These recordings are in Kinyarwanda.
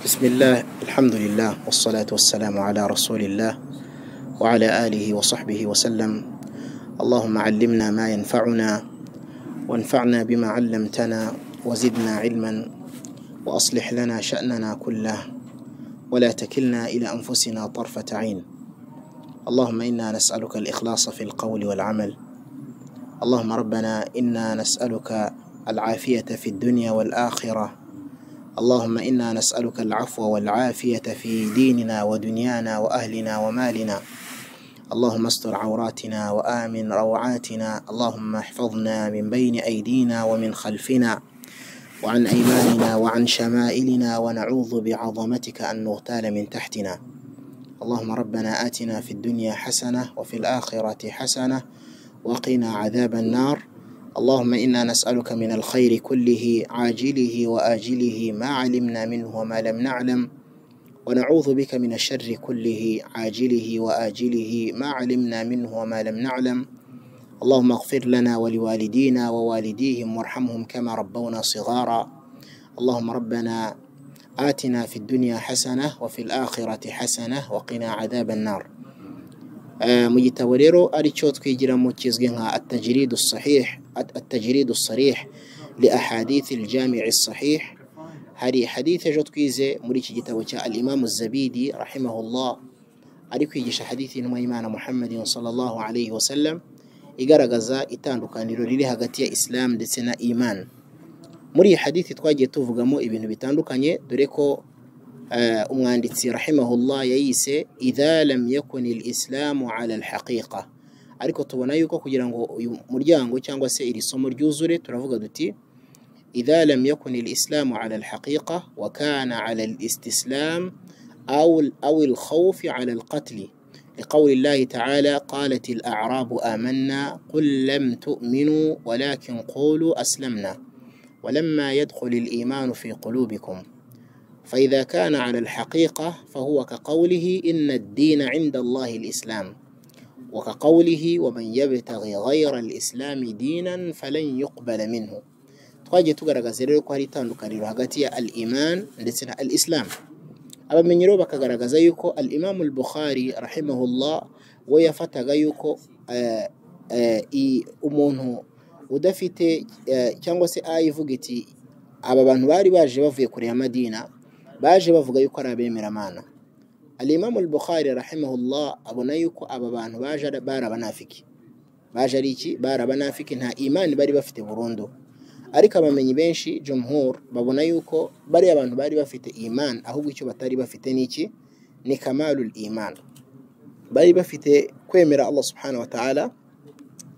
بسم الله الحمد لله والصلاة والسلام على رسول الله وعلى آله وصحبه وسلم اللهم علمنا ما ينفعنا وانفعنا بما علمتنا وزدنا علما وأصلح لنا شأننا كله ولا تكلنا إلى أنفسنا طرفة عين اللهم إنا نسألك الإخلاص في القول والعمل اللهم ربنا إنا نسألك العافية في الدنيا والآخرة اللهم إنا نسألك العفو والعافية في ديننا ودنيانا وأهلنا ومالنا اللهم استر عوراتنا وآمن روعاتنا اللهم احفظنا من بين أيدينا ومن خلفنا وعن أيماننا وعن شمائلنا ونعوذ بعظمتك أن نغتال من تحتنا اللهم ربنا آتنا في الدنيا حسنة وفي الآخرة حسنة وقنا عذاب النار اللهم إنا نسألك من الخير كله عاجله وآجله ما علمنا منه وما لم نعلم ونعوذ بك من الشر كله عاجله وآجله ما علمنا منه وما لم نعلم اللهم اغفر لنا ولوالدينا ووالديهم وارحمهم كما ربونا صغارا اللهم ربنا آتنا في الدنيا حسنة وفي الآخرة حسنة وقنا عذاب النار Eh, mu gitabo rero aricyo twigiramo kizwi nka attajiridu sahih at- attajiridu sarih li ahadithi aljami'i sahih hari hadith ejo twize muri iki gitabo cya al-imamu zabidi rahimahullah ari kwigisha hadithi intumwa y'imana muhammadin sallallahu alayhi wasallam igaragaza itandukaniro riri hagati ya islam ndetse na iman muri iyi hadithi twagiye tuvugamo ibintu bitandukanye dore ko آه، umwanditsi rahimahullah yayise idha lam yakun alislamu ala alhaqiqa ariko tubona yuko kugira ngo uyu muryango cyangwa se iri somo ryuzure turavuga duti idha lam yakun alislamu ala alhaqiqa wa kana ala alistislam aw aw alkhawf ala alqatl لقول الله تعالى قالت الأعراب آمنا قل لم تؤمنوا ولكن قولوا أسلمنا ولما يدخل الإيمان في قلوبكم فإذا كان على الحقيقة فهو كقوله إن الدين عند الله الإسلام وكقوله ومن يبتغي غير الإسلام دينا فلن يقبل منه twagiye tugaragaza rero ko hari itandukaniro hagati ya al iman ndetse na al islam abamenyi rero bakagaragaza yuko al imamu al bukhari rahimahullah we yafataga yuko eh, eh, i- umuntu udafite eh, cyangwa se aya ivuga iti aba bantu bari baje bavuye kure ya madina baje bavuga yuko ari abemeramana alimamu al-bukhari rahimahullah abona yuko aba bantu baje ari- bari abanafiki baje ari iki bari abanafiki nta imani bari bafite burundu ariko abamenyi benshi jumhur babona yuko bari abantu bari bafite iman ahubwo icyo batari bafite ni iki ni kamalul iman bari bafite kwemera allah subhanahu wa ta'ala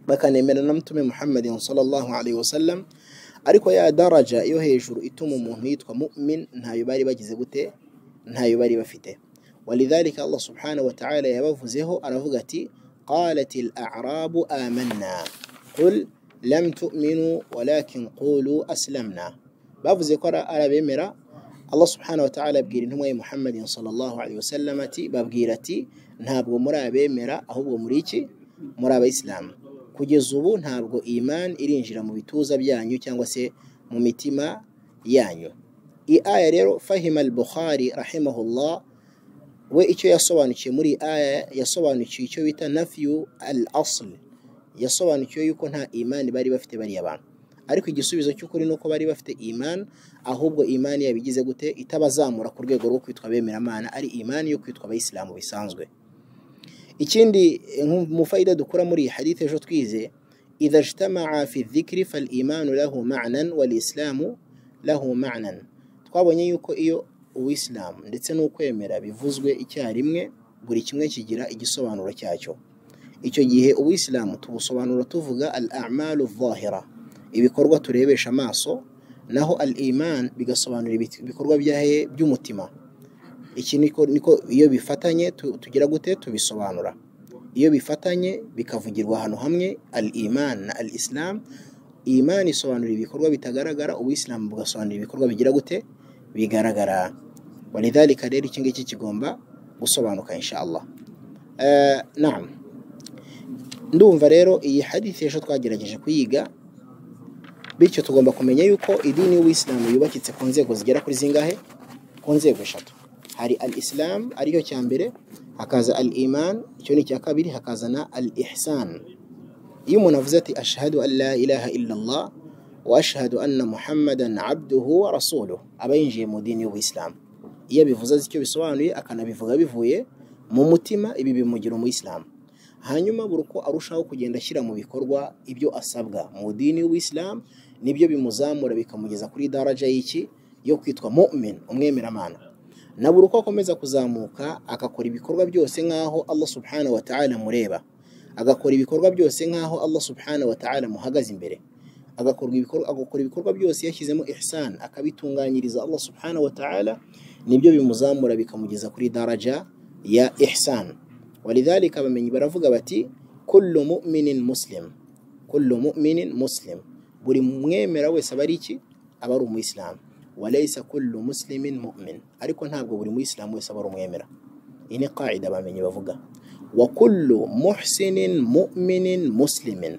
bakanemera na mtume muhammadin sallallahu alaihi wasallam ariko ya daraja yo hejuru ituma umuntu yitwa mu'min ntayo bari bagize gute ntayo bari bafite walidhalika allah subhanahu wa ta'ala yabavuzeho aravuga ati qalat al-a'rabu amanna qul lam tu'minu walakin qulu aslamna bavuze ko ara- ari abemera allah subhanahu wa ta'ala abwira intumwa ye muhammadin sallallahu alaihi wasallam ati babwira ati ntabwo muri abemera ahubwo muri iki muri abayisilamu kugeza ubu ntabwo iman irinjira mu bituza byanyu cyangwa se mu mitima yanyu iyi aya rero fahima al-bukhari rahimahullah we icyo yasobanukiye muri iyi aya yasobanukiwe icyo bita nafyu al-asl yasobanukiwe yuko nta imani bari bafite bariya bantu ariko igisubizo cy'ukuri ni uko bari bafite iman ahubwo imani yabo igize gute itabazamura ku rwego rwo kwitwa bemeramana ari imani yo kwitwa abayisilamu bisanzwe ikindi eh, mu fayida dukura muri iyi hadith ejo twize idha ijtamaa fi dhikri fal imanu lahu ma'nan wal islamu lahu ma'nan twabonye yuko iyo uwisilamu ndetse n'ukwemera bivuzwe icyarimwe buri kimwe kigira igisobanuro cyacyo icyo gihe uwisilamu tubusobanura tuvuga al a'malu dhahira ibikorwa turebesha amaso naho al iman bigasobanura ibit- ibikorwa byahe by'umutima iki niko niko iyo bifatanye tu- tugira gute tubisobanura iyo bifatanye bikavugirwa ahantu hamwe al iman na al islam iman isobanura ibikorwa bitagaragara ubuyisilamu bugasobanura ibikorwa bigira gute bigaragara walidhalika rero iki ngiki kigomba gusobanuka inshallah Eh, naam ndumva rero iyi hadithi ejo twagerageje kuyiga bityo tugomba kumenya yuko idini y'ubuyisilamu yubakitse ku nzego zigera kuri zingahe ku nzego eshatu hari al isilamu aricyo cya mbere hakaza al imani icyo ni icya kabiri hakaza na al ihisani iyo umuntu avuze ati ashahadu alla ilaha illallah wa ashahadu anna muhammadan abduhu wa rasuluhu aba yinjiye mu dini y'ubuyisilamu iyo abivuze azi icyo bisobanuye akanabivuga bivuye mu mutima ibi bimugira umuyisilamu hanyuma buri uko arushaho kugenda ashyira mu bikorwa ibyo asabwa mu dini y'ubuyisilamu nibyo bimuzamura bikamugeza kuri daraja y'iki yo kwitwa mu'min umwemeramana na buri uko akomeza kuzamuka agakora ibikorwa byose nk'aho Allah subhanahu wa ta'ala mureba agakora ibikorwa byose nk'aho Allah subhanahu wa ta'ala muhagaze imbere agakora ibikorwa agakora ibikorwa byose yashyizemo ihsan akabitunganyiriza Allah subhanahu wa ta'ala nibyo bimuzamura bikamugeza kuri daraja ya ihsan walidhalika abamenyi baravuga bati kullu mu'minin muslim kullu mu'minin muslim buri mwemera wese aba ari iki aba ari umuyisilamu walaysa kullu muslimin mu'min ariko ntabwo buri muyisilamu wese aba ari umwemera iyi ni qaida abamenyi bavuga wa kullu muhsinin mu'minin muslimin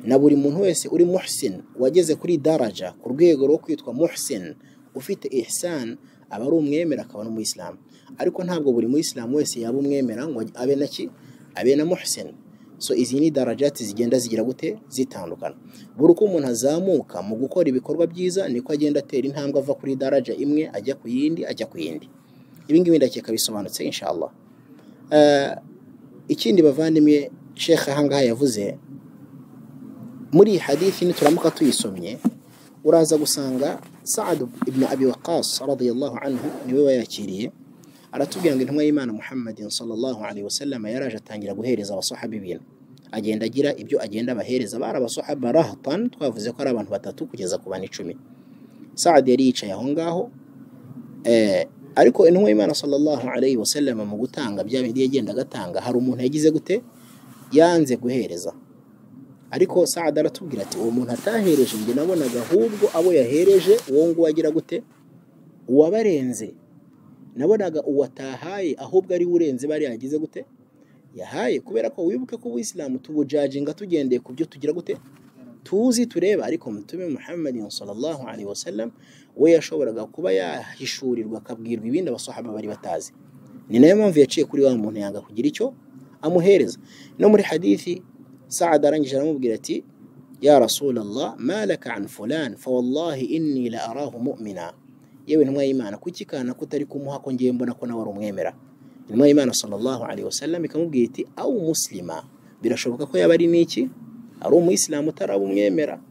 na buri muntu wese uri muhsin wageze kuri daraja ku rwego rwo kwitwa muhsin ufite ihsan aba ari umwemera akaba n'umuyisilamu ariko ntabwo buri muyisilamu wese yaba umwemera ngo abe na ki abe na muhsin so izi ni darajati zigenda zigira gute zitandukana buri uko umuntu azamuka mu gukora ibikorwa byiza niko agenda atera intambwe ava kuri daraja imwe ajya ku yindi ajya ku yindi ibi ngibi ndakeka bisobanutse inshallah Eh, ikindi bavandimwe shekha ahangaha yavuze muri iyi hadithi nituramuka tuyisomye uraza gusanga saad ibn abi waqas radiyallahu anhu niwe wayakiriye aratubwira ngo intumwa y'imana muhammadin sallallahu alaihi wasallam yaraje atangira guhereza abasahabi ibintu agenda agira ibyo agenda abahereza bari abasahaba rahatan twavuze ko ari abantu batatu kugeza ku bane icumi saad yari yicaye aho ngaho eh, ariko intumwa y'imana sallallahu alaihi wasallam mu gutanga bya bindi yagenda agatanga hari umuntu yagize gute yanze guhereza ariko saad aratubwira ati uwo muntu atahereje njye nabonaga ahubwo abo yahereje uwo nguwo agira gute uwabarenze nabonaga uwatahaye ahubwo ari we urenze bariya yagize gute yahaye kubera ko wibuke ko ubuyisilamu tubujajinga tugendeye ku byo tugira gute tuzi tureba ariko mutume muhammadin sallallahu alaihi wasallam we yashoboraga kuba yahishurirwa akabwirwa ibindi abasahaba bari batazi ni nayo mpamvu yaciye kuri wa muntu yanga kugira icyo amuhereza no muri hadithi saad arangije aramubwira ati ya rasulallah malaka an fulan fa wallahi inni la arahu mu'mina yewe intumwa y'imana kuki kana kutari kumuha ko ngiye mbona ko nawe ari umwemera intumwa y'imana sallallahu alaihi wasallam ikamubwira iti au muslima birashoboka ko yaba ari n'iki ari umuyisilamu utaraba umwemera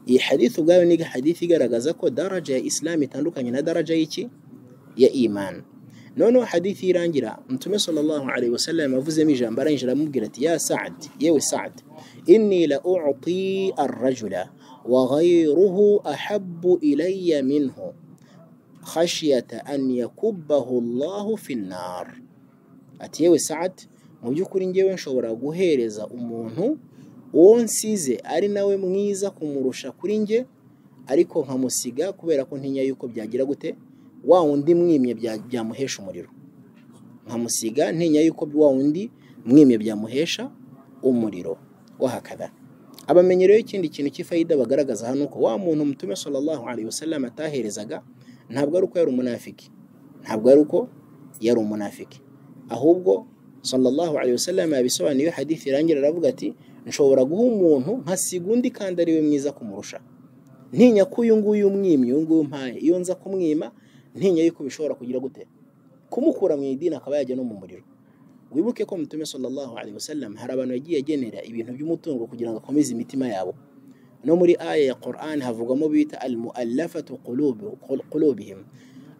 iyi hadith ubwayo ni hadith igaragaza ko daraja ya islam itandukanye na daraja y'iki ya iman noneho hadith irangira mutume sallallahu alaihi wasallam avuzemo ijambo arangije aramubwira ati ya saad yewe saad inni la uti arrajula wa ghayruhu ahabbu ilayya minhu khashiyata an yakubbahu Allahu fi nnar ati yewe Saad mu by'ukuri ngewe nshobora guhereza umuntu uwo nsize ari nawe mwiza kumurusha kuri nge ariko nkamusiga kubera ko ntinya yuko byagira gute wa wundi mwimye bya- byamuhesha umuriro nkamusiga ntinya yuko wa wundi mwimye byamuhesha umuriro wahakada abamenyi rero ikindi kintu cy'ifayida bagaragaza hano ko wa muntu mutume sallallahu alaihi wasallam ataherezaga ntabwo ari uko yari umunafiki ntabwo ari uko yari umunafiki ahubwo sallallahu alaihi wasallam yabisobanuye hadith irangira aravuga ati nshobora guha umuntu nkasiga undi kandi ari we mwiza kumurusha ntinya ko uyu nguyu umwimye uyu nguyu umpaye iyo nza kumwima ntinya yuko bishobora kugira gute kumukura mu idini akaba yajya no mu muriro wibuke ko mutume sallallahu alaihi wasallam hari abantu yagiye agenera ibintu by'umutungo kugira ngo akomeze imitima yabo no muri aya ya Qur'an havugwamo bita al-muallafatu qulubu qul- qulubihim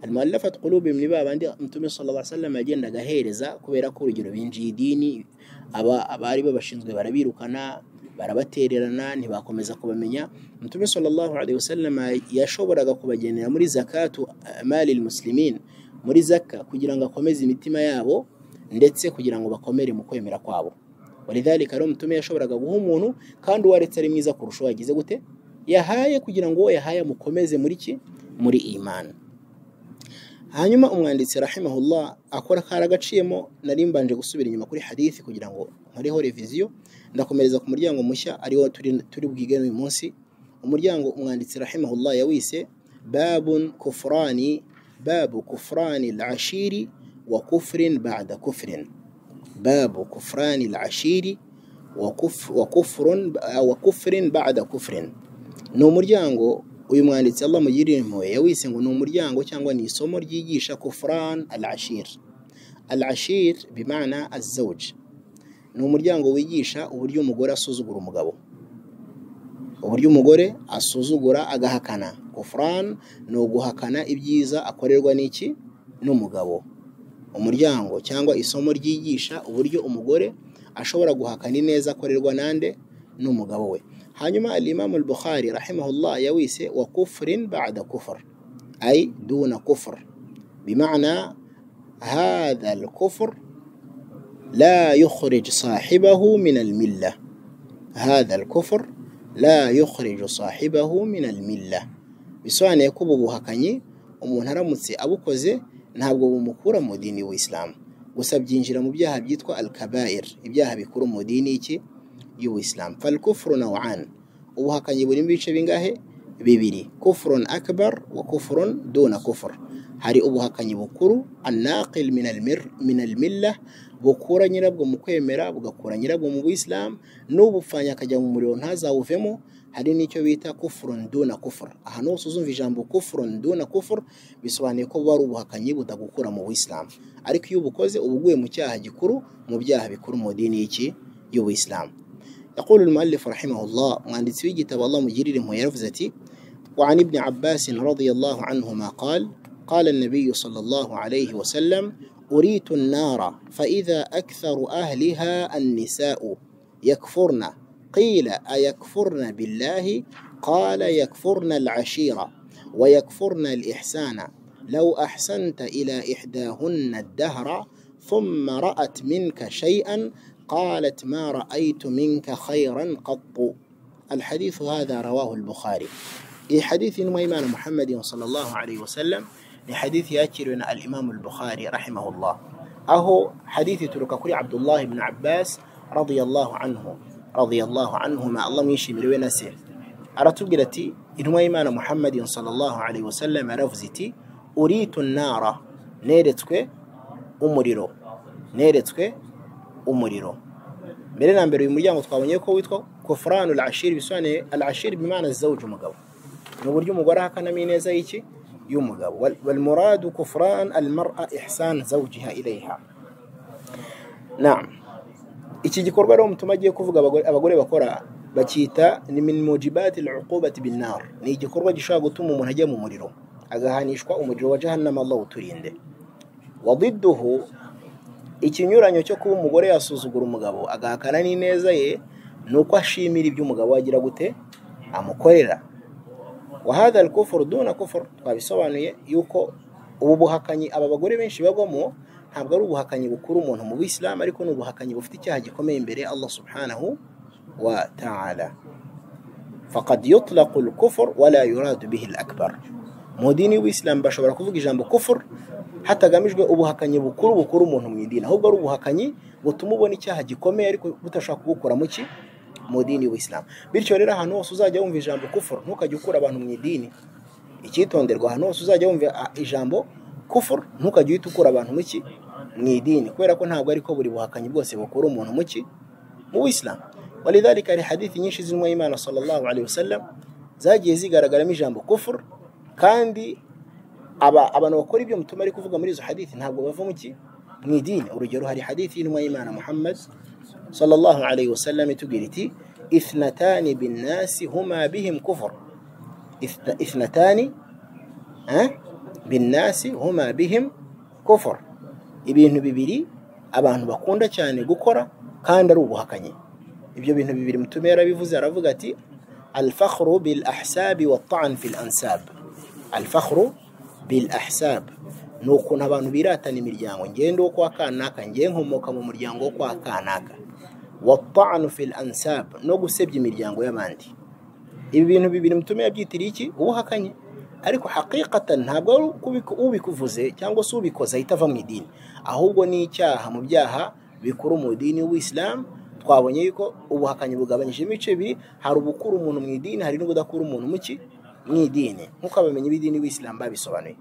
al-muallafatu qulubihim ni babandi Mutume sallallahu alaihi wasallam yagendaga ahereza kubera ko urugero binjiye idini aba abari babashinzwe barabirukana barabatererana ntibakomeza kubamenya Mutume sallallahu alaihi wasallam yashoboraga kubagenera muri zakatu mali al-muslimin muri zakka kugira ngo akomeze imitima yabo ndetse kugira ngo bakomere mu kwemera kwabo walidhalika rero mutume yashoboraga guha umuntu kandi uwaretse ari mwiza kurusha uwo yagize gute yahaye kugira ngo uwo yahaye amukomeze muri ki muri imani hanyuma umwanditsi rahimahullah akora kari agaciyemo nari mbanje gusubira inyuma kuri hadithi kugira ngo nkoreho reviziyo ndakomereza ku muryango mushya ariwo turi turi bwige uyu munsi umuryango umwanditsi rahimahullah yawise babun kufurani باب كفران العشير وكفر بعد كفر باب كفران العشير وكف وكفر وكفر بعد كفر ni umuryango uyu mwanditsi Allah mugirire impuhwe yawise ngo ni umuryango cyangwa ni isomo ryigisha kufran al ashir al ashir bimana azawj ni umuryango wigisha uburyo umugore asuzugura umugabo uburyo umugore asuzugura agahakana kufran ni uguhakana ibyiza akorerwa n'iki n'umugabo umuryango cyangwa isomo ryigisha uburyo umugore ashobora guhakana ineza akorerwa nande n'umugabo we hanyuma alimamu al-bukhari rahimahullah yawise wa kufrin ba'da kufr ay duna kufr bima'na hadha al-kufr la yukhrij sahibahu min al-milla hadha al-kufr la yukhrij sahibahu min al-milla bisobanuye ko ubu buhakanyi umuntu aramutse abukoze ntabwo bumukura mu dini w'isilamu gusa byinjira mu byaha byitwa al-kabair ibyaha bikuru mu dini iki y'ubuisilamu falkufuru nawan ubuhakanyi burimo ibice bingahe bibiri kufurun akbar wa kufurun duna kufur hari ubuhakanyi bukuru annaqil min almilla bukura nyirabwo mu kwemera bugakura nyirabwo mu buisilamu n'ubupfanya akajya mu muriro ntazawuvemo hari n'icyo bita kufurun duna kufur ahantu hose uzumva ijambo kufurun duna kufur bisobanuye ko buba ari ubuhakanyi butagukura mu buisilamu ariko iyo ubukoze uba uguye mu cyaha gikuru mu byaha bikuru mu dini y'iki y'ubuisilamu يقول المؤلف رحمه الله وأن تسويجي تبى الله مجرير ميرفزتي وعن ابن عباس رضي الله عنهما قال قال النبي صلى الله عليه وسلم أريت النار فإذا أكثر أهلها النساء يكفرن قيل أيكفرن بالله قال يكفرن العشيرة ويكفرن الإحسان لو أحسنت إلى إحداهن الدهر ثم رأت منك شيئا قالت ما رأيت منك خيرا قط الحديث هذا رواه البخاري إي حديث وإيمان محمد صلى الله عليه وسلم لحديث يأتينا الإمام البخاري رحمه الله أهو حديث ترككري عبد الله بن عباس رضي الله عنه رضي الله عنهما الله ميشي مروينا سير أرتقلتي إن وإيمان محمد صلى الله عليه وسلم رفزتي أريت النار نيرتك أمريرو نيرتك umuriro mbere na mbere uyu muryango twabonye ko witwa kofurani urashiri bisobanuye arashiri bimana zizawuje umugabo ni uburyo umugore ahakanamo ineza y'iki y'umugabo walmuradu kofurani almara ihsani zawujiha ireha iki gikorwa rero mutuma agiye kuvuga abagore bakora bakita ni minimujibati lukubati binar ni igikorwa gishobora gutuma umuntu ajya mu muriro agahanishwa umuriro wa jahannama Allah uturinde wabiduhu ikinyuranyo cyo kuba umugore yasuzugura umugabo agahakana n'ineza ye ni uko ashimira ibyo umugabo agira gute amukorera wahada kufuru duna kufuru twabisobanuye yuko ubu buhakanyi aba bagore benshi bagwamo ntabwo ari ubuhakanyi bukuru umuntu mu bisilamu ariko ni ubuhakanyi bufite icyaha gikomeye imbere Allah subhanahu wa ta'ala faqad yutlaqu al-kufr wa la yuradu bihi al-akbar mu dini w'isilamu bashobora kuvuga ijambo kufur hatagamijwe ubuhakanyi bukuru bukuru umuntu mu idini ahubwo ari ubuhakanyi butuma ubona icyaha gikomeye ariko budashaka kubukora mu ki mu dini w'isilamu bityo rero ahantu hose uzajya wumva ijambo kufur ntukajye ukura abantu mu idini icyitonderwa ahantu hose uzajya wumva ijambo kufur ntukajye uhita ukura abantu mu ki mu idini kubera ko ntabwo ariko buri buhakanyi bwose bukura umuntu mu ki mu w'isilamu walidhalika hari hadithi nyinshi zirimo imana sallallahu alaihi wasallam zagiye zigaragaramo ijambo kufur kandi abantu bakora ibyo mutuma ari kuvuga muri izo hadithi ntabwo bava mu ki mu idini urugero hari hadithi y'intumwa y'imana muhammad sallallahu alayhi wa sallam itubwira iti ithnatani binnasi huma bihim kufur ithnatani binnasi huma bihim kufur ibintu bibiri abantu bakunda cyane gukora kandi ari ubuhakanyi ibyo bintu bibiri mutuma yarabivuze aravuga ati الفخر بالأحساب والطعن في الأنساب alfahru bil ahsab ni ukuntu abantu biratana imiryango ngende wo kwa kanaka ngiye nkomoka mu muryango wo kwa kanaka watanu fil ansab no gusebya imiryango y'abandi ibi bintu bibiri mutume yabyitiriye iki ubuhakanye ariko haqiqatan ntabwo ari ubikuvuze cyangwa se ubikoze ahita ava mu idini ahubwo ni icyaha mu byaha bikuru mu dini w'isilamu twabonye yuko ubuhakanyi bugabanyijemo ibice bibiri hari ubukura umuntu mu idini hari n'ubudakura umuntu mu ki mu idini nk'uko abamenyi b'idini w'isilamu babisobanuye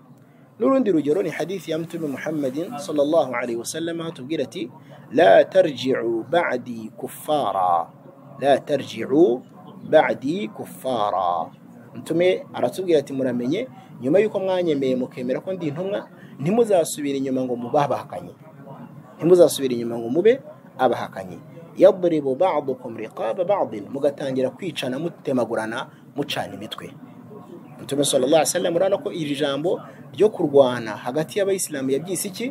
n'urundi rugero ni hadithi ya mtume muhammadin sallallahu alaihi wasallam aho tubwira ati la tarjicu badi kuffara la tarjicu badi kuffara mtume aratubwira ati muramenye nyuma y'uko mwanyemeye mukemera ko ndi intumwa ntimuzasubira inyuma ngo mube abahakanyi ntimuzasubira inyuma ngo mube abahakanyi yadribu badukum riqaba badin mugatangira kwicana mutemagurana mucana imitwe mutume sallallahu alaihi wasallam ko iri jambo ryo kurwana hagati y'abayisilamu yabyise iki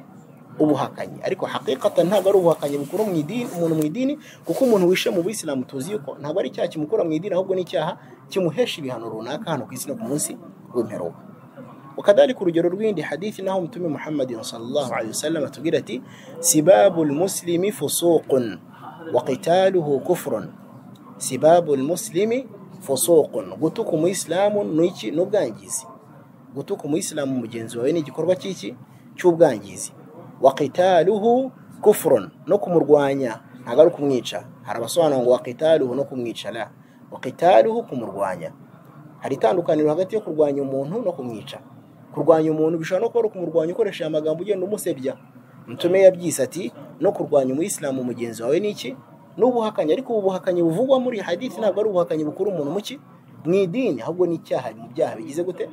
ubuhakanyi ariko hakikatan ntabwo ari ubuhakanyi bukura mu idini umuntu mu idini kuko umuntu wishe mu bisilamu tuzi yuko ntabwo ari icyaha kimukura mu idini ahubwo ni icyaha kimuhesha ibihano runaka hano ku isi no ku munsi w'imperuka وكذلك رجل الوين لحديث نهم تم محمد صلى الله عليه وسلم تقولتي سباب المسلم فسوق وقتاله كفر سباب المسلم فسوق قتك مسلم نيكي نبغانجيزي قتك مسلم مجنزي وين igikorwa cyiki cy'ubwangizi وقتاله كفر no kumurwanya ntabwo ari ukumwica hari abasobanura ngo وقتاله no kumwica la وقتاله kumurwanya hari itandukaniro hagati yo kurwanya umuntu no kumwica kurwanya umuntu bishobora no kuba ari ukumurwanya ukoresheje amagambo ugenda umusebya mutume yabyise ati no kurwanya umuyisilamu mugenzi wawe ni iki ni ubuhakanyi ariko ubu buhakanyi buvugwa muri hadithi ntabwo ari ubuhakanyi bukura umuntu mu ki mu idini ahubwo ni icyaha mu byaha bigize gute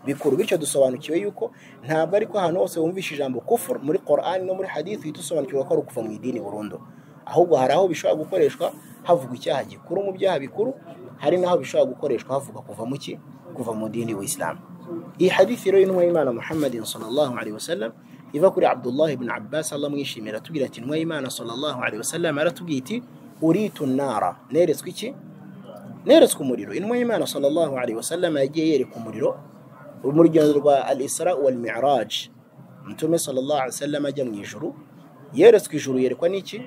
bikuru bityo dusobanukiwe yuko ntabwo ariko ahantu hose wumvishe ijambo kufur muri korani no muri hadithi uhita usobanukirwa ko ari ukuva mu idini burundu ahubwo hari aho bishobora gukoreshwa havugwa icyaha gikuru mu byaha bikuru hari n'aho bishobora gukoreshwa havuga kuva mu ki kuva mu dini wa isilamu iyi hadithi rero y'intumwa y'imana muhammadin sallallahu alaihi wasallam iva kuri abdullah ibn abbas allah mwishimira atubwira ati intumwa y'imana sallallahu alaihi wasallam aratubwiye iti uritu nara neretswe iki neretswe umuriro intumwa y'imana sallallahu alaihi wasallam yagiye yereka umuriro mu rugendo rwa al isra wal mi'raj mutume sallallahu alaihi wasallam ajya mu ijuru yeretswe ijuru yerekwa n'iki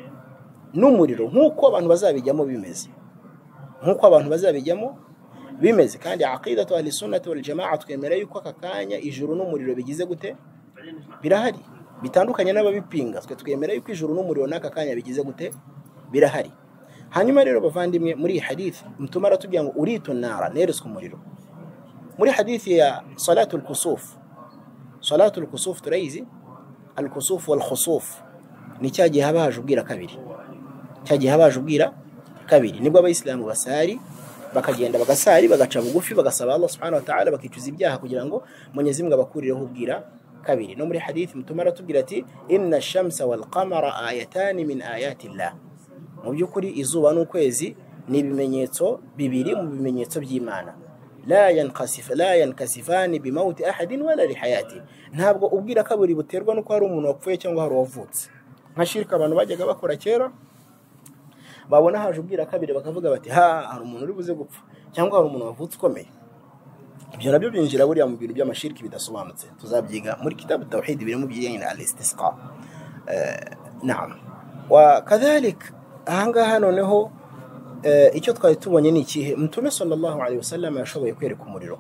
n'umuriro nk'uko abantu bazabijyamo bimeze nk'uko abantu bazabijyamo bimeze kandi aqidatu ahli sunnati wal jamaa twemera yuko aka kanya ijuru n'umuriro bigize gute birahari bitandukanye n'ababipinga twe twemera yuko ijuru n'umuriro n'aka kanya bigize gute birahari hanyuma rero bavandimwe muri iyi hadithi mutuma aratubwira ngo uritu nara neretswe umuriro muri hadithi ya salatu lkusuf salatu lkusuf turayizi alkusuf wal khusuf ni cya gihe haba haje ubwira kabiri cya gihe haba haje ubwira kabiri nibwo abayisilamu basari bakagenda bagasari bagaca bugufi bagasaba Allah subhanahu wa ta'ala bakicuza ibyaha kugira ngo Mwenyezi Mungu abakurireho ubwira kabiri no muri hadithi mutuma aratubwira ati inna ash-shamsa wal qamara ayatani min ayati llah mu by'ukuri izuba n'ukwezi ni ibimenyetso bibiri mu bimenyetso by'Imana la yankasifa la yankasifani bimauti ahadin wala lihayati ntabwo ubwira kabiri buterwa nuko hari umuntu wapfuye cyangwa hari uwavutse nka shirika abantu bajyaga bakora kera babona haje ubwira kabiri bakavuga bati ha hari umuntu uri buze gupfa cyangwa hari umuntu wavutse ukomeye ibyo nabyo byinjira buriya mu bintu by'amashiriki bidasobanutse tuzabyiga muri kitabu tawhid biri mu bijyanye na al-istisqa naam wa kadhalik ahangaha noneho icyo twari tubonye ni ikihe mutume sallallahu alaihi wasallam yashoboye kwereka umuriro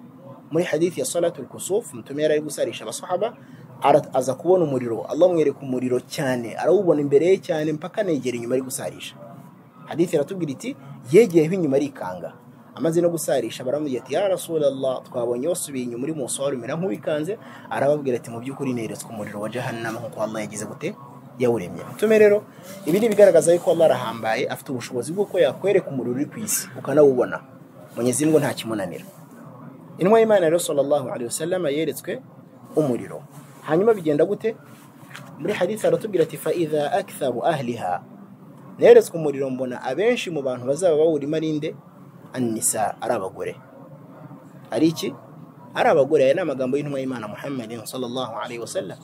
muri hadithi ya salatu al-kusuf mutume yari ari gusarisha abasahaba aza kubona umuriro Allah mwereka umuriro cyane arawubona imbere ye cyane mpaka negera inyuma ari gusarisha hadithi iratubwira iti yegeyeho inyuma arikanga amaze no gusarisha baramubwira ati ya rasulallah twabonye wasubiye inyuma uri musohoro umera nk'uwikanze arababwira ati mu by'ukuri neretswe umuriro wa jahannama nk'uko Allah yagize gute yawuremye mutume rero ibi ni ibigaragaza yuko Allah arahambaye afite ubushobozi bw'uko yakwereka umuriro uri ku isi ukanawubona Mwenyezi Mungu nta kimunanira intumwa y'Imana rero sallallahu alaihi wasallam yeretswe umuriro hanyuma bigenda gute muri hadithi aratubwira ati fa idha aktharu ahliha neretswe umuriro mbona abenshi mu bantu bazaba bawurimo ari inde anisa ari abagore ari iki ari abagore aya ni amagambo y'intumwa y'imana muhammadin sallallahu alaihi wasallam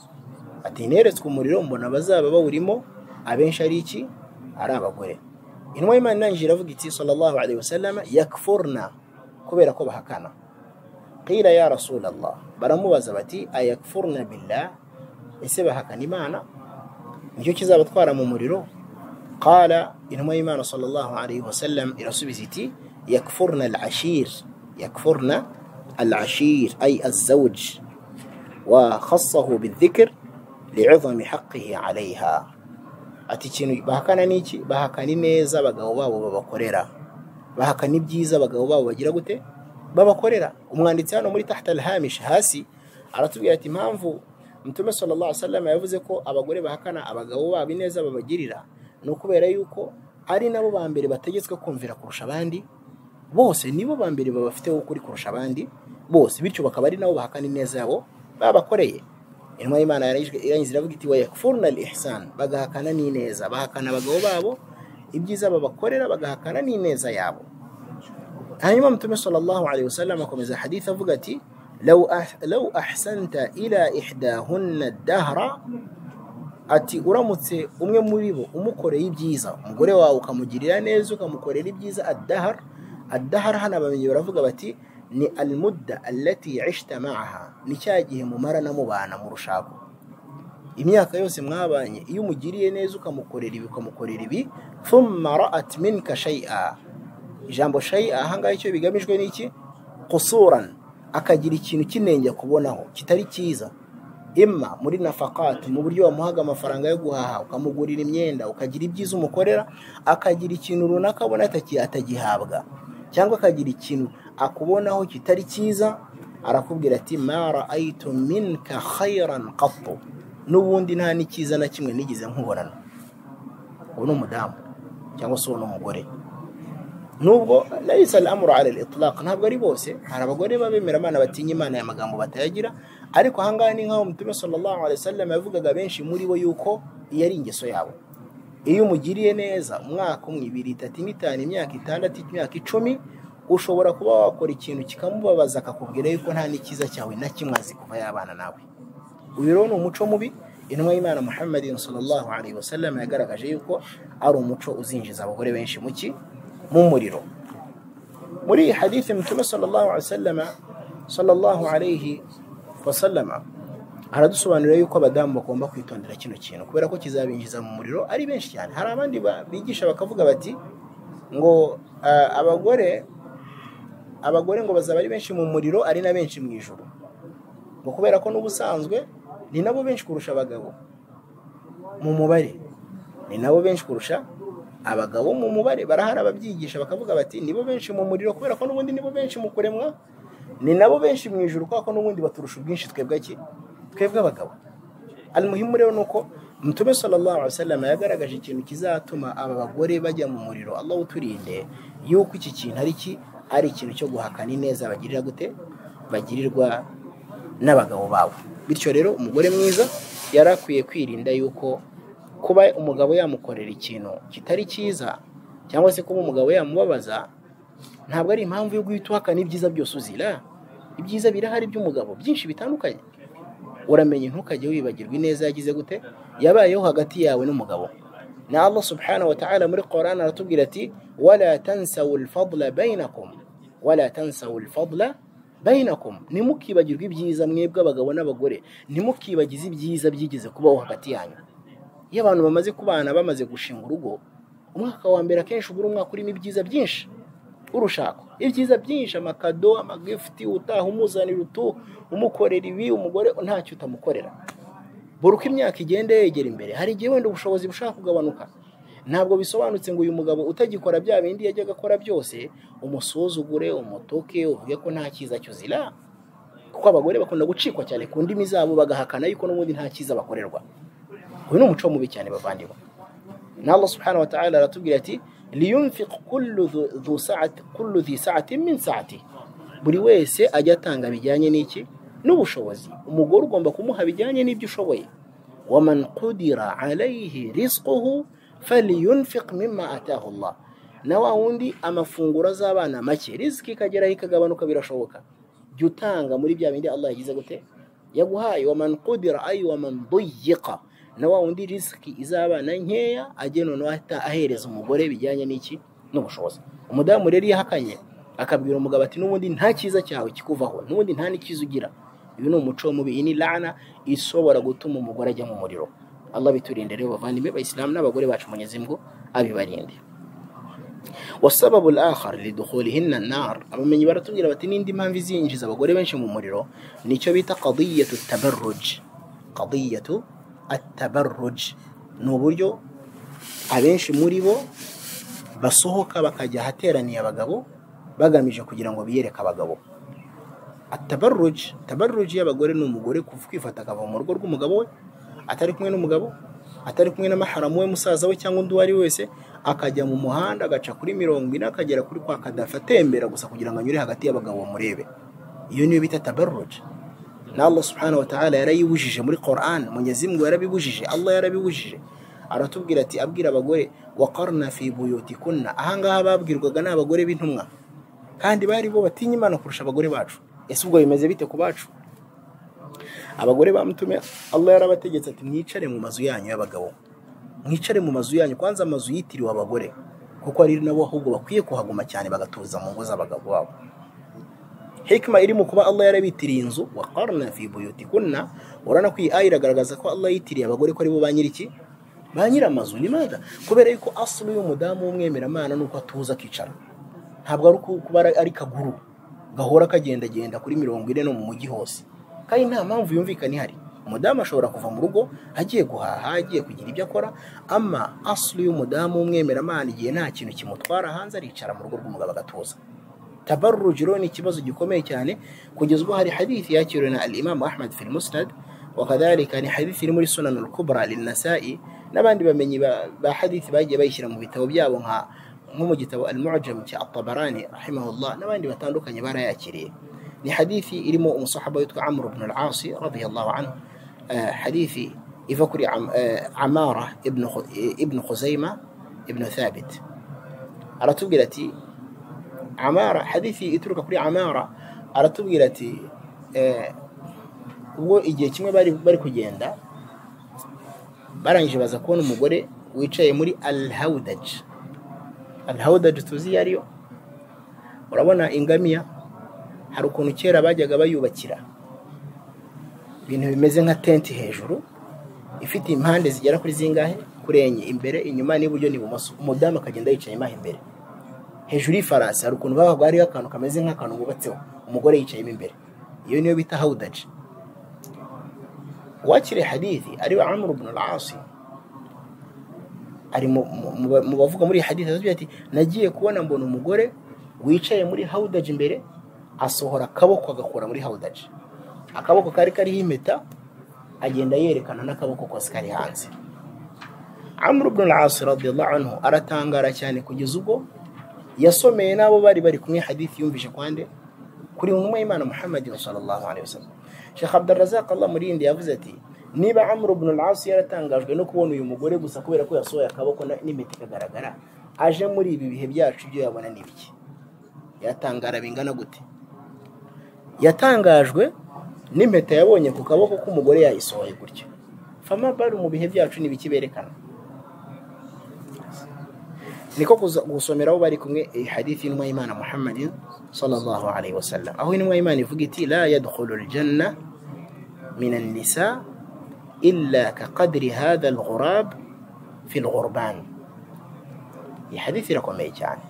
ati neretswe umuriro mbona bazaba bawurimo abenshi ari iki ari abagore intumwa y'imana irangije iravuga iti sallallahu alaihi wasallam yakfurna kubera ko bahakana qila ya rasulallah baramubaza bati ayakfurna billah ese bahakana imana nicyo kizabatwara mu muriro قال إنما إيمان صلى الله عليه وسلم إلى سبزتي يكفرن العشير يكفرن العشير أي الزوج وخصه بالذكر لعظم حقه عليها atikintu bahakana niki bahakana ineza abagabo babo babakorera bahakana ibyiza abagabo babo bagira gute babakorera umwanditsi hano muri tahta alhamish hasi aratubwira ati impamvu mutume sallallahu alaihi wasallam yavuze ko abagore bahakana abagabo babo ineza babagirira ni ukubera yuko ari nabo ba mbere bategetswe kumvira kurusha abandi bose nibo ba mbere babafiteho ukuri kurusha abandi bose bityo bakaba ari nabo bahakana ineza yabo babakoreye intumwa y'imana irangiza iravuga iti wayakfuruna al ihsan bagahakana n'ineza bahakana abagabo babo ibyiza babakorera bagahakana n'ineza yabo hanyuma mutume sallallahu alaihi wasallam akomeza hadith avuga ati law ah- law ahsanta ila ihdahunna dahra ati uramutse umwe muri bo umukoreye ibyiza umugore wawe ukamugirira neza ukamukorera ibyiza adahar adahar hano abamenyi baravuga bati ni almudda allati ishta maaha ni cya gihe mumarana mubana mu rushako imyaka yose mwabanye iyo umugiriye neza ukamukorera ibi ukamukorera ibi thumma ra'at minka shay'a ijambo shay'a ahangaha icyo bigamijwe ni iki qusuran akagira ikintu kinenge kubonaho kitari cyiza imma muri nafakati mu buryo wamuhaga amafaranga yo guhaha ukamugurira imyenda ukagira ibyiza umukorera akagira ikintu runaka abona ataki- atagihabwa cyangwa akagira ikintu akubonaho kitari cyiza arakubwira ati ma raaitu minka khairan qattu n'ubundi nta n'icyiza na kimwe nigeze nkubonana ubu ni umudamu cyangwa se uwo ni umugore nubwo laisa al-amru ala al-itlaq ntabwo ari bose hari abagore babemera imana batinya imana ya magambo batayagira ariko ahangaha ni nk'aho mutume sallallahu alaihi wasallam yavugaga benshi muri bo yuko iyo ari ingeso yabo iyo umugiriye neza umwaka umwe ibiri itatu ine itanu imyaka itandatu imyaka icumi ushobora kuba wakora ikintu kikamubabaza akakubwira yuko nta n'ikiza cyawe na kimwe azi kuva yabana nawe uyu rero ni umuco mubi intumwa y'imana muhammadin sallallahu alaihi wasallam yagaragaje yuko ari umuco uzinjiza abagore benshi mu ki mu muriro muri iyi hadithi mutume sallallahu alaihi wasallam sallallahu alaihi wasallam aradusobanurira yuko abadamu bagomba kwitondera kino kintu kubera ko kizabinjiza mu muriro ari benshi cyane hari abandi ba- bigisha bakavuga bati ngo ah, abagore abagore ngo bazaba ari benshi mu muriro ari na benshi mu ijuru ngo kubera ko n'ubusanzwe ni nabo benshi kurusha abagabo mu mubare ni nabo benshi kurusha abagabo mu mubare barahari ababyigisha bakavuga bati nibo benshi mu muriro kubera ko n'ubundi nibo benshi mu kuremwa ni nabo benshi mu ijuru kubera ko n'ubundi baturusha ubwinshi twebwe ki twebwe abagabo almuhimu rero ni uko mutume sallallahu alaihi wasallam yagaragaje ikintu kizatuma aba bagore bajya mu muriro allah uturinde yuko iki kintu ari ki ari ikintu cyo guhakana ineza bagirira gute bagirirwa n'abagabo babo bityo rero umugore mwiza yari akwiye kwirinda yuko kuba umugabo yamukorera ikintu kitari cyiza cyangwa se kuba umugabo yamubabaza ntabwo ari impamvu yo guhita uhakana ibyiza byose uzira ibyiza birahari by'umugabo byinshi bitandukanye uramenye ntukajye wibagirwa ineza yagize gute yabayeho hagati yawe n'umugabo na allah subhanahu wa ta'ala muri qoran aratubwira ati wala tansawu lfadla bainakum wala tansawu lfadla bainakum ntimukibagirwe ibyiza mwebwe abagabo n'abagore ntimukibagize ibyiza byigeze kubaho hagati yanyu iyo abantu bamaze kubana bamaze gushinga urugo umwaka wa mbere akenshi uba uri umwaka urimo ibyiza byinshi urushako ibyiza byinshi amakado amagifuti utaha umuzanira utu umukorera ibi umugore ntacyo utamukorera buri uko imyaka igenda yegera imbere hari igihe wenda ubushobozi bushaka kugabanuka ntabwo bisobanutse ngo uyu mugabo utagikora bya bindi yajyaga akora byose umusuzugure umutuke uvuge ko nta cyiza cyuzira kuko abagore bakunda gucikwa cyane ku ndimi zabo bagahakana yuko n'ubundi nta cyiza bakorerwa uyu ni umuco mubi cyane bavandimwe na allah subhanahu wa ta'ala aratubwira ati liyunfiq kullu dhu- dhu sa'ati kullu dhi sa'ati min sa'ati buri wese ajya atanga bijyanye n'iki n'ubushobozi umugore ugomba kumuha bijyanye n'ibyo ushoboye waman qudira alayhi rizquhu falyunfiq mimma atahu allah na wa wundi amafunguro azabana make riziki ikageraho ikagabanuka birashoboka jya utanga muri bya bindi allah yagize gute yaguhaye waman qudira ay waman duyiqa na wa wundi risiki izabana nkeya ajye noneho ahita ahereza umugore bijyanye n'iki n'ubushobozi umudamu rero iyo ahakanye akabwira umugabo ati n'ubundi nta cyiza cyawe kikuvaho n'ubundi nta n'ikiza ugira uyu ni umuco mubi iyi ni lana ishobora gutuma umugore ajya mu muriro allah biturinde rero bavandimwe bayisilamu n'abagore bacu munyezimgu abibarinde wasababu lakhar lidukhulihinna nar abamenyi baratubwira bati n'indi mpamvu izinjiza abagore benshi mu muriro nicyo bita qadiyatu tabarruj qadiyatu atabarruj ni uburyo abenshi muri bo basohoka bakajya ahateraniye abagabo bagamije kugira ngo biyereke abagabo atabaruji tabaruji y'abagore ni umugore kwifata akava mu rugo rw'umugabo we atari kumwe n'umugabo atari kumwe n'amaharamu we musaza we cyangwa undi uwo ari we wese akajya mu muhanda agaca kuri mirongo ine akagera kuri kwa kadafi atembera gusa kugira ngo anyure hagati y'abagabo bamurebe iyo niyo bita tabaruji n'Allah subhanahu wa ta'ala yarayibujije muri Qur'an Mwenyezi Mungu yarabibujije Allah yarabibujije aratubwira ati abwira abagore waqarna fi buyutikunna ahangaha babwirwaga n'abagore b'intumwa kandi bari bo batinya Imana kurusha abagore bacu ese ubwo bimeze bite ku bacu abagore bamutume Allah yarabategetse ati mwicare mu mazu yanyu y'abagabo mwicare mu mazu yanyu kwanza amazu yitiriwe abagore kuko ari nabo ahubwo bakwiye kuhaguma cyane bagatuza mu ngo z'abagabo babo hikima iri mu kuba Allah yarabitiriye inzu wa qarna fi buyutikunna urana ko iyi aya iragaragaza ko Allah yitiriye abagore ko ari bo ba nyiriki ba nyiramazu ni mada kubera yuko asulu y'umudamu w'umwemeramana nuko atuza akicara ntabwo ari kuba ari kaguru gahora kagendagenda kuri mirongo ine no mu mujyi hose kandi nta mpamvu yumvikana ihari umudamu ashobora kuva mu rugo agiye guhaha agiye kugira ibyo akora ama asulu y'umudamu w'umwemeramana igihe nta kintu kimutwara hanze aricara mu rugo rw'umugabo agatuza tabarrujiro ni ikibazo gikomeye cyane kugeza ubwo hari hadithi yakiriwe na al-Imam Ahmad fil Musnad wakadhalika ni hadithi iri muri Sunan al-Kubra lin-Nasa'i n'abandi bamenyi ba, ba hadithi bagiye bayishyira mu bitabo byabo nka nko mu gitabo al-Mu'jam cya At-Tabarani rahimahullah n'abandi batandukanye barayakiriye ni hadithi irimo umusahaba witwa Amr ibn al-As radiyallahu anhu uh, hadithi iva kuri am, uh, Amara ibn ibn Khuzaima ibn Thabit aratubwira ati amara hadithi ituruka kuri amara aratubwira ati ubwo igihe kimwe bari bari kugenda barangije baza kubona umugore wicaye muri alhawudaji alhawudaji tuzi iyo ariyo urabona ingamiya hari ukuntu kera bajyaga bayubakira ibintu bimeze nka tenti hejuru ifite impande zigera kuri zingahe kuri enye imbere inyuma n'iburyo n'ibumoso umudamu akagenda yicaye imaha imbere hejuru y'ifarasi hari ukuntu babaga hariho akantu kameze nk'akantu bubatseho umugore yicayemo imbere iyo niyo bita hawudaji uwakiriye hadithi ariwe amr ibn al-asi ari mu bavuga muri hadithi aratubwira ati nagiye kubona mbona umugore wicaye muri hawudaji imbere asohora akaboko agakura muri hawudaji akaboko kari kariho impeta agenda yerekana n'akaboko kose kari hanze amr ibn al-asi radiyallahu anhu aratangara cyane kugeza ubwo yasomeye n'abo bari bari kumwe hadithi yumvise kwande kuri umwe Imana Muhammadin sallallahu alaihi wasallam Sheikh Abdul Razak Allah murinde yavuze ati niba Amr ibn al-As yaratangajwe no kubona uyu mugore gusa kubera ko yasohoye akaboko n'imiti kagaragara aje muri ibi bihe byacu byo yabona nibiki yatangara bingana gute yatangajwe n'impeta yabonye ku kaboko k'umugore yayisohoye gutyo fama bari mu bihe byacu nibiki berekana niko gusomera abo bari kumwe hadithi y'intumwa y'imana muhammadin sallallahu alaihi wasallam aho intumwa y'imana ivuga iti la yadkhulu aljanna min annisa illa kaqadri hadha alghurab fi alghurban iyi hadithi irakomeye cyane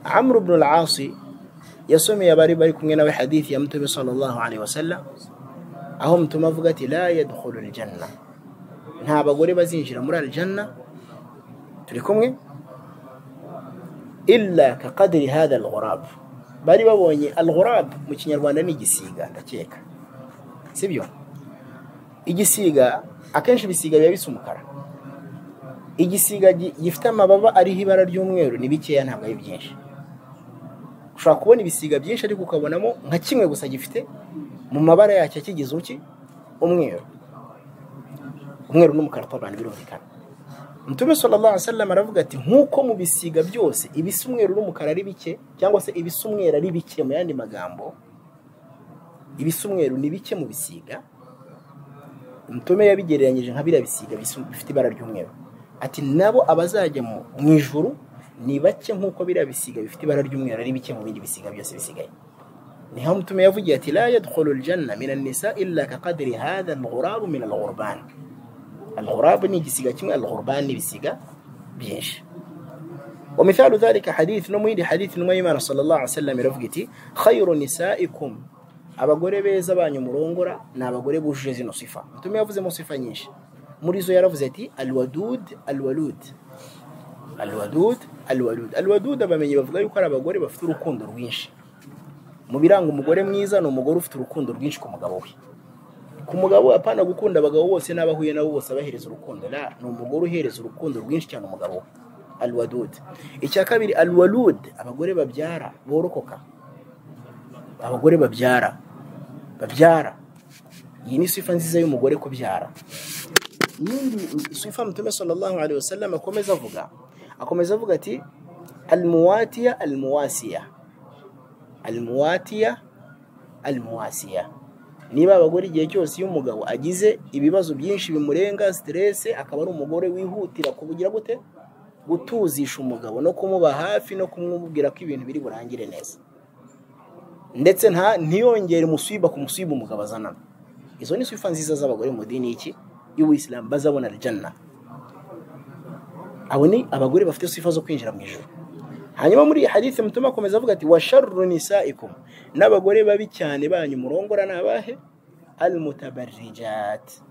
amr ibn al-asi yasomeye abari bari kumwe nawe hadithi ya mtume sallallahu alaihi wasallam aho mtume avuga ati la yadkhulu aljanna nta bagore bazinjira muri aljanna turi kumwe illa ka kadiri hada alghurab bari babonye alghurab mu kinyarwanda ni igisiga ndakeka sibyo igisiga akenshi ibisiga biba bisa umukara igisiga gifite amababa ariho ibara ry'umweru ni bikeya ntabwo ari byinshi ushobora kubona ibisiga byinshi ariko ukabonamo nka kimwe gusa gifite mu mabara yacyo akigize uki umweru umweru n'umukara abantu birumvikana mutume sallallahu alaihi wasallam aravuga ati nkuko mu bisiga byose ibisa umweru n'umukara ari bike cyangwa se ibisa umweru ari bike mu yandi magambo ibisa umweru ni bike mu bisiga mutume yabigereranyije nka biriya bisiga bifite ibara ry'umweru ati nabo abazajya mu ijuru ni bake nkuko biriya bisiga bifite ibara ry'umweru ari bike mu bindi bisiga byose bisigaye niho mutume yavugiye ati la yadkhulu aljanna min an-nisa illa ka qadri hadha al-ghurab min al-ghurban الغراب نيجي كما الغربان نيجي بيش ومثال ذلك حديث نمويد حديث نميمان صلى الله عليه وسلم رفقتي خير نسائكم abagore beza banyu murongora ni abagore bujuje zino sifa mutume yavuze mu sifa nyinshi muri zo yaravuze ati alwadud alwalud alwadud alwalud alwadud abamenyi bavuga yuko ari abagore bafite urukundo rwinshi mu biranga umugore mwiza ni umugore ufite urukundo rwinshi ku mugabo we ku mugabo we apana gukunda abagabo bose n'abo ahuye nabo bose abahereza urukundo la ni umugore uhereza urukundo rwinshi cyane umugabo we alwadud icya kabiri alwalud abagore babyara borokoka abagore babyara babyara iyi ni sifa nziza y'umugore kubyara yindi sifa mtume sallallahu alaihi wasallam akomeza avuga akomeza avuga ati almuwatiya almuwasiya almuwatiya almuwasiya niba abagore igihe cyose iyo umugabo agize ibibazo byinshi bimurenga siterese akaba ari umugore wihutira kubugira gute gutuzisha umugabo no kumuba hafi no kumubwira ko ibintu biri burangire neza ndetse nta ntiyongere umusiba ku musiba umugabo azanana izo ni sifa nziza z'abagore mu dini iki y'ubuyisilamu bazabona aljanna abo ni abagore bafite sifa zo kwinjira mu ijoro hanyuma muri iyi hadithi mutuma akomeza avuga ati washarru nisaikum n'abagore babi cyane banyu murongora ni abahe almutabarrijat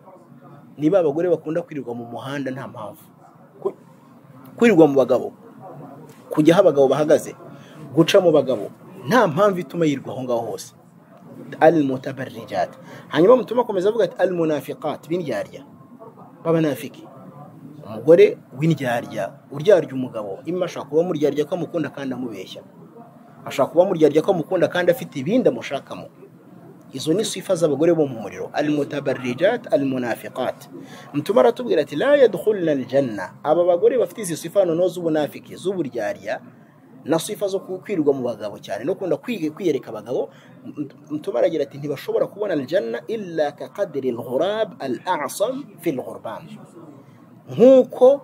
niba abagore bakunda kwirirwa mu muhanda nta mpamvu Ku- kwirirwa mu bagabo kujya aho abagabo bahagaze guca mu bagabo nta mpamvu ituma yirirwa aho ngaho hose almutabarrijat hanyuma mutuma akomeza avuga ati almunafiqat b'indyarya b'abanafiki umugore w'indyarya uryarya umugabo imwe ashobora kuba muryarya ko amukunda kandi amubeshya ashobora kuba muryarya ko amukunda kandi afite ibindi amushakamo izo ni sifa z'abagore bo mu muriro almutabarrijat almunafiqat mutuma aratubwira ati la yadkhulna aljanna aba bagore bafite izi sifa noneho z'ubunafiki z'uburyarya na sifa zo kwirirwa mu bagabo cyane no kunda kwiga kwiyereka abagabo Mut- mutuma aragira ati ntibashobora kubona aljanna illa ka qadri alghurab al'asam fi alghurban nk'uko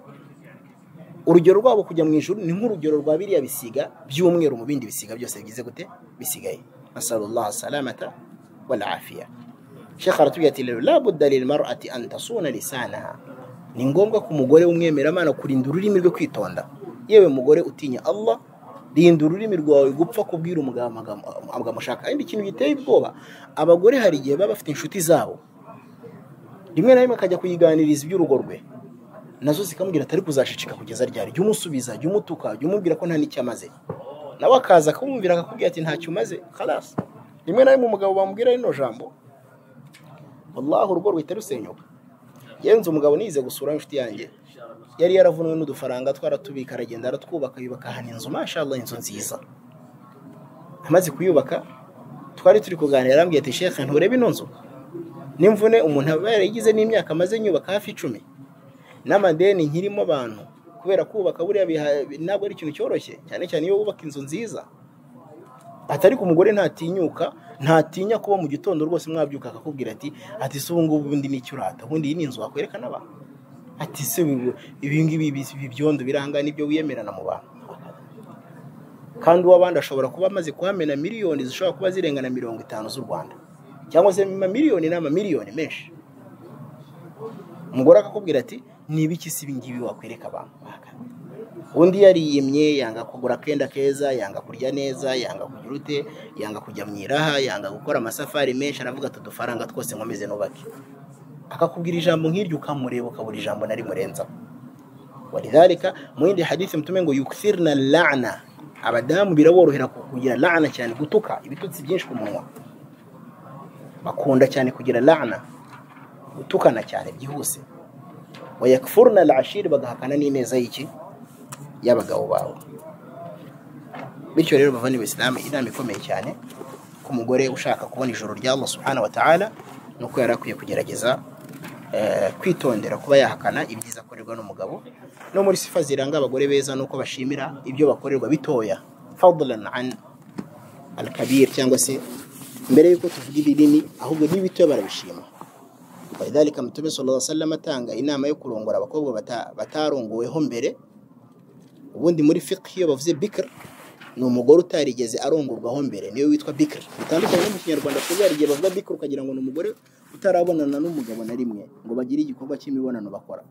urugero rwabo kujya mu ijuru ni nk'urugero rwa biriya bisiga by'umweru mu bindi bisiga byose bigize gute bisigaye nasalullah salamata wal afiya shekh aratubwira ati rero labudda lilmarati an tasuna lisanaha ni ngombwa ku mugore w'umwemeramana kurinda ururimi rwe kwitonda yewe mugore utinya allah rinda ururimi rwawe gupfa kubwira umugabo amagambo amagambo ushaka ariko ikintu giteye ubwoba abagore hari igihe baba bafite inshuti zabo rimwe na rimwe akajya kuyiganiriza iby'urugo rwe nazo zikamubwira atari kuzashicika kugeza ryari jya umusubiza jya umutuka jya umubwira ko nta n'icyo amaze nawe akaza akamwumvira akakubwira ati ntacyo umaze karasi rimwe na rimwe umugabo bamubwira rino jambo wallahi urugo ruhita rusenyuka yenze umugabo nize gusura inshuti yanjye yari yaravunwe n'udufaranga twaratubika aragenda aratwubaka yubaka ahantu inzu mashallah inzu nziza amaze kuyubaka twari turi kuganira arambwira ati shekhe nturebe ino nzu n'imvune umuntu aba yarayigize n'imyaka amaze nyubaka hafi icumi n'amadeni nkirimo abantu kubera kubaka buriya biha- ntabwo ari ikintu cyoroshye cyane cyane iyo wubaka inzu nziza ati ariko umugore ntatinyuka ntatinya kuba mu gitondo rwose mwabyuka akakubwira ati ati se ubu ngubu undi nicyo urata ubundi iyi ni inzu wakwerekana abantu ati se ibi- ibi ngibi ibi- ibi byondo biranga nibyo wiyemerana mu bantu kandi uw'abandi ashobora kuba amaze kuhamena miliyoni zishobora kuba zirengana mirongo itanu z'u rwanda cyangwa se amamiliyoni n'amamiliyoni menshi umugore akakubwira ati nibiki si ibingibi wakwereka abantu undi yariyimye yanga kugura akenda keza yanga kurya neza yanga kugira ute yanga kujya mu iraha yanga gukora amasafari menshi aravuga ati udufaranga twose nkomeze nubake akakubwira ijambo nk'iryo ukamureba ukabura ijambo nari murenzaho walidhalika mwindi hadithi mtume ngo yukthirna lana abadamu biraborohera kugira lana cyane gutuka ibitutsi byinshi ku munwa bakunda cyane kugira lana gutukana cyane byihuse wayakfurna alashir bagahakana n'ineza y'iki y'abagabo bawe bityo rero bavandimwe isilamu inama ikomeye cyane ko umugore ushaka kubona ijoro rya allah subhanahu wa ta'ala ni uko yari akwiye kugerageza eh, kwitondera kuba yahakana ibyiza akorerwa n'umugabo no muri sifa ziranga abagore beza ni uko bashimira ibyo bakorerwa bitoya fadlan an alkabir cyangwa se mbere y'uko tuvuga ibinini ahubwo n'ibitoya barabishima walidhalika mtume sala lla sallam atanga inama yo kurongora abakobwa bata- batarongoweho mbere ubundi muri fiqh iyo bavuze bikr ni umugore utarigeze arongorwaho mbere niyo witwa bikr bitandukanye no mu kinyarwanda kuko hari igihe bavuga bikr ukagira ngo ni umugore utarabonana n'umugabo na rimwe ngo bagire igikorwa cy'imibonano bakora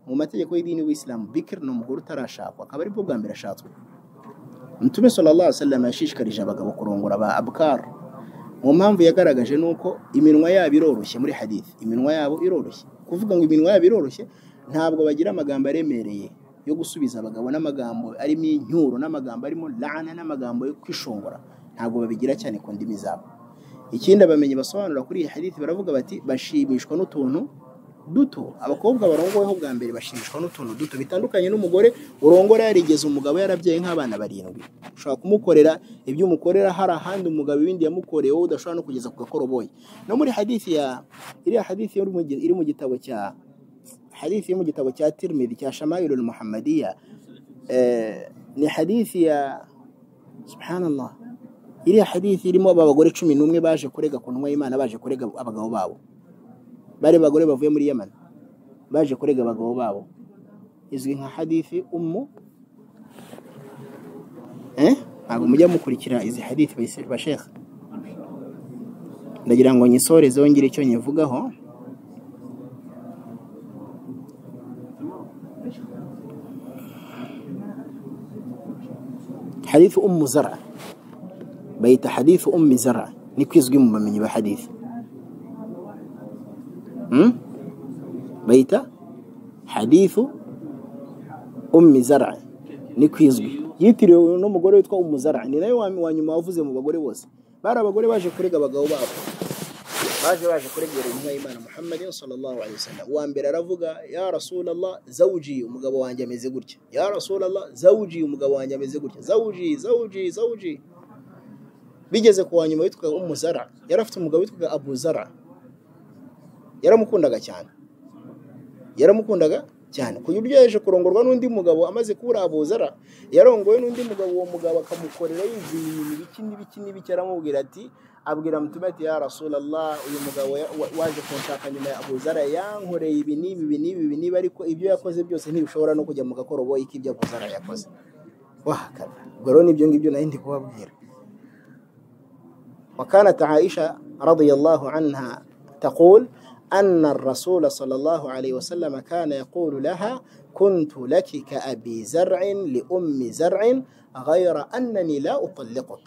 mu mategeko y'idini w'isilamu bikr ni umugore utarashakwa akaba aribwo bwa mbere ashatswe mtume sallallahu alaihi wasallam yashishikarije abagabo kurongora ba abkar mu mpamvu yagaragaje ni uko iminwa yabo iroroshye muri hadithi iminwa yabo iroroshye kuvuga ngo iminwa yabo iroroshye ntabwo bagira amagambo aremereye yo gusubiza abagabo n'amagambo arimo incyuro n'amagambo arimo lana n'amagambo yo kwishongora ntabwo babigira cyane ku ndimi zabo ikindi abamenyi basobanura kuri iyi hadithi baravuga bati bashimishwa n'utuntu duto abakobwa barongoweho bwa mbere bashimishwa n'utuntu duto bitandukanye n'umugore urongora yarigeze umugabo yarabyaye nk'abana barindwi ushobora kumukorera ibyo umukorera hari ahandi umugabo ibindi yamukoreye wowe udashobora no kugeza ku gakoroboyi no muri hadithi ya iriya hadithi yo mu gi- iri mu gitabo cya hadithi yo mu gitabo cya tirmidhi cya shamayirul muhammadiya eh, ni hadithi ya subhanallah iriya hadithi irimo aba bagore cumi n'umwe baje kurega ku ntumwa y'imana baje kurega abagabo babo bari bagore bavuye muri yamani baje kurega abagabo babo izwi nka hadithi umu eh ntabwo mujya mukurikira izi hadithi bayise- bashekha ndagira ngo nyisoreze wongere icyo nyivugaho hadithu umu zara bayita hadithu ummi zara niko izwi mu bamenyi ba hadithi hmm? bayita hadithu ummi zara niko izwi yitiriwe n'umugore witwa umu zara ni nawe wa wa nyuma wavuze mu bagore bose bari abagore baje kurega abagabo babo baje baje kuregera intumwa y'imana muhammadi sallallahu alaihi wasallam uwa mbere aravuga ya rasulallah zawuji umugabo wanjye ameze gutya ya rasulallah zawuji umugabo wanjye ameze gutya zawuji zawuji zawuji bigeze ku wa nyuma witwaga umuzara yari afite umugabo witwaga abuzara yaramukundaga cyane yaramukundaga cyane ku buryo yaje kurongorwa n'undi mugabo amaze kubura abuzara yarongowe n'undi mugabo uwo mugabo akamukorera yizihiye ibintu biki n'ibiki n'ibiki aramubwira ati abwira mutume ati ya rasulallah uyu mugabo ya- wa- waje kunshaka nyuma ya abuzara yankoreye ibi n'ibi ibi n'ibi ibi n'ibi ariko ibyo yakoze byose ntibishobora no kujya mu gakoroboyi k'ibyo abuzara yakoze wahakana ubwo rero n'ibyo ngibyo nari ndi kubabwira وكانت عائشة رضي الله عنها تقول أن الرسول صلى الله عليه وسلم كان يقول لها كنت لك كأبي زرع لأم زرع غير أنني لا أطلقك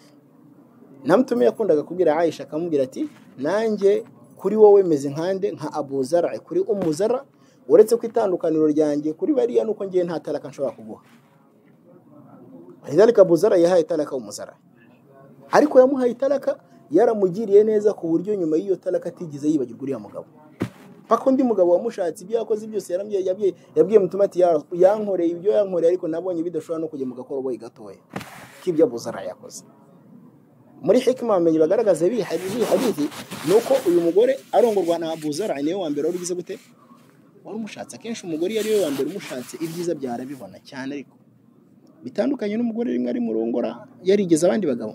نمتم يكون لك كبير عائشة كمجرتي نانجي kuri wowe meze nkande nka abu zara kuri umu zara uretse ko itandukaniro ryanjye kuri bariya nuko ngiye nta talaka nshobora kuguha lidhalika abu zara yahaye talaka umu zara ariko yamuhaye itaraka yaramugiriye neza ku buryo nyuma y'iyo taraka atigeze yibagirwa uriya mugabo paka undi mugabo wamushatse ibyo yakoze byose yaramye yabwiye yabwiye mutuma ati "Ya- yankoreye ibyo yankoreye ariko nabonye bidashobora no kujya mu gakoroboyi gatoya k'ibyo abuzara yakoze muri hikima bamenye bagaragaza biyi hadithi ni uko uyu mugore arongorwa na abuzara ni we wa mbere wari ugize gute wari umushatse akenshi umugore iyo ari we wa mbere umushatse ibyiza byarabibona cyane ariko bitandukanye n'umugore rimwe ari murongora yarigeze abandi bagabo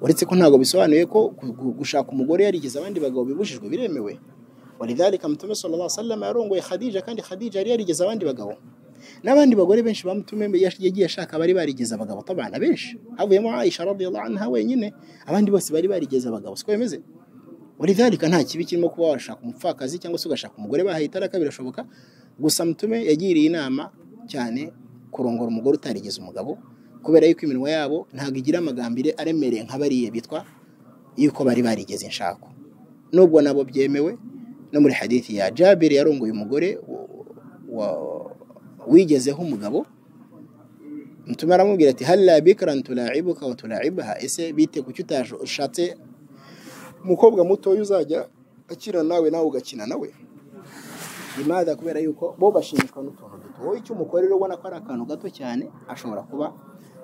uretse ko ntabwo bisobanuye ko gu- gu- gushaka umugore yarigeze abandi bagabo bibujijwe biremewe walidhalika mutume sallallahu alaihi wasallam yarongoye khadija kandi khadija yari yarigeze abandi bagabo n'abandi bagore benshi bamutume yagiye ashaka bari barigeze abagabo tabana benshi havuyemo aisha radiyallahu anha wenyine abandi bose bari barigeze abagabo siko bimeze walidhalika nta kibi kirimo kuba washaka umupfakazi cyangwa se ugashaka umugore bahaye itaraka birashoboka gusa mutume yagiriye inama cyane kurongora umugore utarigeze umugabo kubera yuko iminwa yabo ntabwo igira amagambire aremereye nka bariya bitwa yuko bari barigeze inshako nubwo nabo byemewe no muri hadithi ya jabiri yarongoye umugore wa- wa- wigezeho umugabo mutuma aramubwira ati halla bikran tulaibuka wa tulaibaha ese bite kuki utaje ushatse umukobwa mutoya uzajya akina nawe nawe ugakina nawe imaza kubera yuko bo bashimishwa n'utuntu duto wowe icyo umukorera ubona ko ari akantu gato cyane ashobora kuba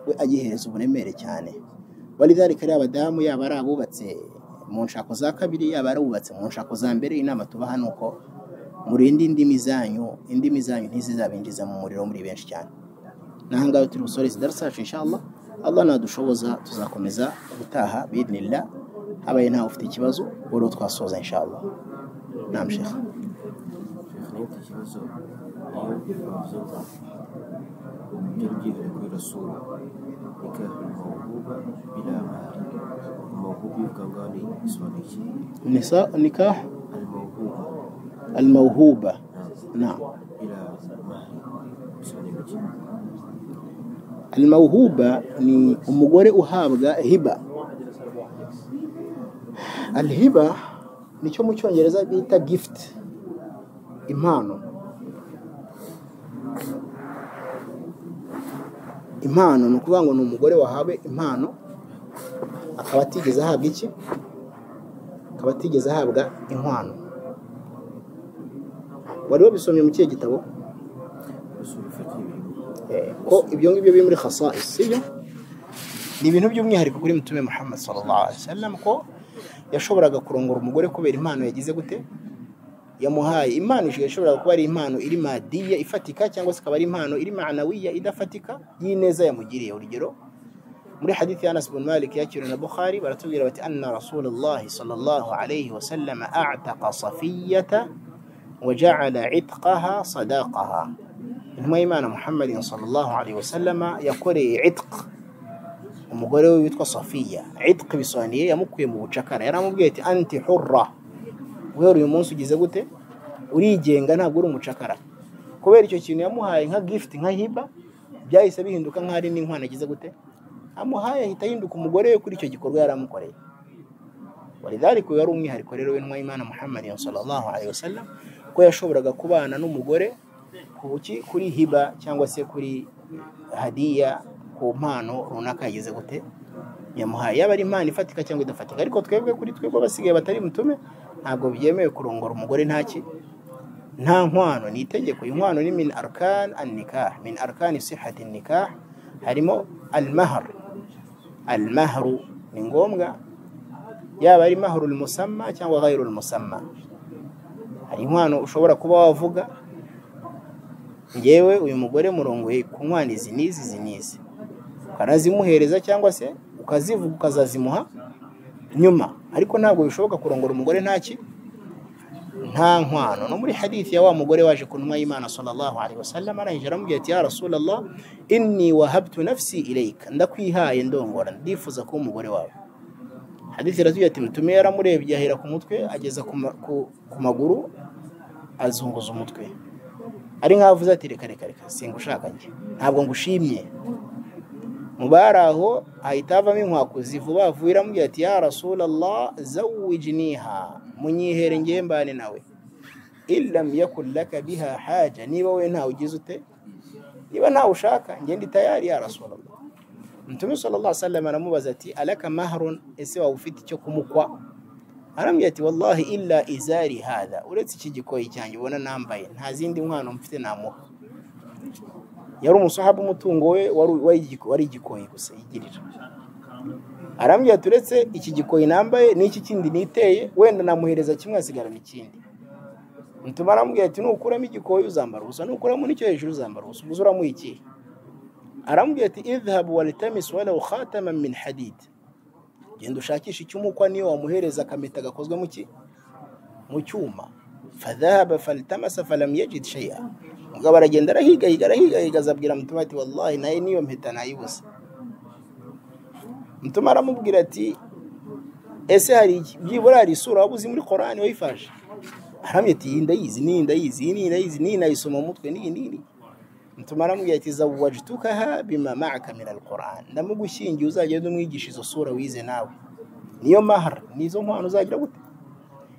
we agihereza uburemere cyane walidhalika ari abadamu yaba ari abubatse mu nshako za kabiri yaba ari abubatse mu nshako za mbere inama tubaha ni uko murinde indimi zanyu indimi zanyu ntizizabinjiza mu muriro muri benshi cyane nahangaha turi busoreze idarasa yacu inshallah allah nadushoboza tuzakomeza gutaha biidnillah habaye ntawe ufite ikibazo uwo twasoza inshallah nam shekha ufite ikibazo iyo inzoga yari byibereye kuri rasura ikayakura amahuguba biramara amahuguba y'ubwo ngubwo ni bisobanuye iki nisa nikah ari almawhuba amahuguba nam biramara bisobanuye iki almawhuba ni umugore uhabwa hiba alhiba nicyo mu cyongereza bita gift impano impano ni ukuvuga ngo ni umugore wahawe impano akaba atigeze ahabwa iki akaba atigeze ahabwa inkwano wari wabisomye mu kihe gitabo gusura ufata ibintu Eh, ko ibyo ngibyo biri muri khasais sibyo ni ibintu by'umwihariko kuri mutume muhammad sallallahu alaihi wasallam ko yashoboraga kurongora umugore kubera impano yagize gute yamuhaye impano yashoboraga kuba ari impano iri madiya ifatika cyangwa se ikaba ari impano iri manawiya idafatika y'ineza yamugiriye urugero muri hadithi ya Anas bin Malik yakiriwe na Bukhari baratubwira bati anna Rasulullah sallallahu alayhi wa sallam a'taqa safiyata wa ja'ala 'itqaha sadaqaha intumwa y'Imana Muhammad sallallahu alayhi wa sallam yakoreye 'itq umugore we witwa Safiya 'itq bisobanuye yamukuye mu bucakara yaramubwiye ati anti hurra guhera uyu munsi ugize gute urigenga ntabwo uri umucakara kubera icyo kintu yamuhaye nka gift nka hiba byahise bihinduka nk'aho ari n'inkwano agize gute amuhaye ahita ahinduka umugore we kuri icyo gikorwa yari amukoreye walidhalika uyu wari umwihariko rero w'intumwa y'imana muhammad sallallahu alaihi wasallam ko yashoboraga kubana n'umugore ku buki kuri hiba cyangwa se kuri hadiya ku mpano runaka yagize gute yamuhaye yaba ari impano ifatika cyangwa idafatika ariko twebwe kuri twebwe abasigaye batari mutume ntabwo byemewe kurongora umugore ntaki nta nkwano ni itegeko inkwano ni min arkan an nikah min arkani sihati nikah harimo almahar almahru ni ngombwa yaba ari mahru musamma cyangwa ghairu musamma hari inkwano ushobora kuba wavuga ngewe uyu mugore murongoye ku nkwano izi n'izi izi n'izi ukanazimuhereza cyangwa se ukazivuga ukazazimuha nyuma ariko ntabwo bishoboka kurongora umugore ntaki nta nkwano no muri hadithi ya wa mugore waje ku ntumwa y'imana sallallahu alaihi wasallam arangije aramubwira ati ya rasulallah inni wahabtu nafsi ilayka ndakwihaye ndongora ndifuza kuba umugore wawe hadithi iratubwira ati mutume yaramurebye ahera ku mutwe ageza ku ma- ku- ku maguru azunguza umutwe ari nk'aho avuze ati reka reka reka singushaka njye ntabwo ngushimye mu bari aho ahita havamo inkwakuzi vuba vuba iramubwira ati ya rasulallah zawijiniha munyihere ngewe mbane nawe ilam yakun laka biha haja niba we ntawe ugize ute niba ntawe ushaka nge ndi tayari ya rasulallah mtume sallallahu alaihi wasallam aramubaza ati alaka mahrun ese waba ufite icyo kumukwa arambwira ati wallahi illa izari hadha uretse iki gikoyi cyanjye ubona nambaye nta zindi nkwano mfite namuha yari umusahabu umutungo we wari- wari igiko- wari igikoyi gusa yigirira arambwira ati uretse iki gikoyi nambaye n'iki kindi niteye wenda namuhereza kimwe asigarana ikindi mutuma arambwira ati nukuramo igikoyi uzambara ubusa nukuramo n'icyo hejuru uzambara ubusa ubuze uramuha iki arambwira ati idhabu walitamis walau khataman min hadid genda ushakishe icyumukwa niyo wamuhereza akamita gakozwe mu ki mu cyuma fadhahaba faltamasa falam yajid shay'a umugabo aragenda arahigahiga arahigahiga azabwira mutuma ati wallahi naye niyo mpeta nayibuze mutuma aramubwira ati ese hari iki? byibura hari isura waba uzi muri korani wayifashe aramye ati iyi ndayizi n'iyi ndayizi iyi n'iyi ndayizi n'iyi nayisoma mu mutwe n'iyi n'iyi mutuma aramubwira ati zawajtukaha bima ma'aka min alquran ndamugushyingiye uzajya ugenda umwigisha izo sura wize nawe niyo mahar nizo nkwano uzagira gute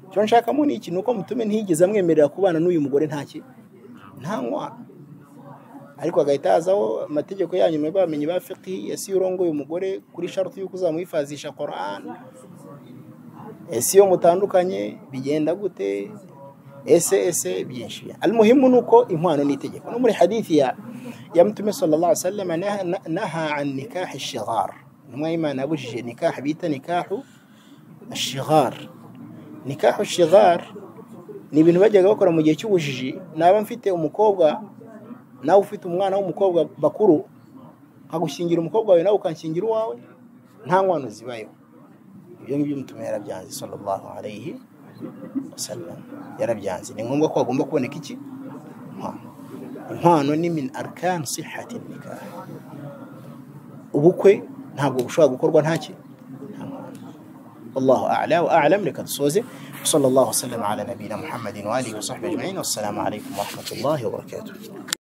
icyo nshakamo ni iki ni uko mutume ntiyigeze amwemerera kubana n'uyu mugore ntaki nta nkwano ariko agahita hazaho amategeko yanyu mwebwe bamenyi ba fiqhi ese iyo urongoye umugore kuri sharuti y'uko uzamuhifazisha koran ese iyo mutandukanye bigenda gute ese ese byinshi almuhimu ni uko inkwano ni itegeko no muri hadithi ya ya mutume sallallahu alaihi wasallam naha- na- naha an nikahi shighar intumwa y'imana yabujije nikaha bita nikahu shighar nikahu shighar ni ibintu bajyaga bakora mu gihe cy'ubujiji naba mfite umukobwa nawe ufite umwana w'umukobwa bakuru nkagushyingira umukobwa wawe nawe ukanshyingira uwawe nta nkwano zibayeho ibyo ngibyo mutume yarabyanze sallallahu alayhi wasallam yarabyanze ni ngombwa ko hagomba kuboneka iki inkwano inkwano ni min arkan sihati nikah ubukwe ntabwo bushobora gukorwa ntaki والله أعلى وأعلم لك تسوزي وصلى الله وسلم على نبينا محمد وآله وصحبه أجمعين والسلام عليكم ورحمة الله وبركاته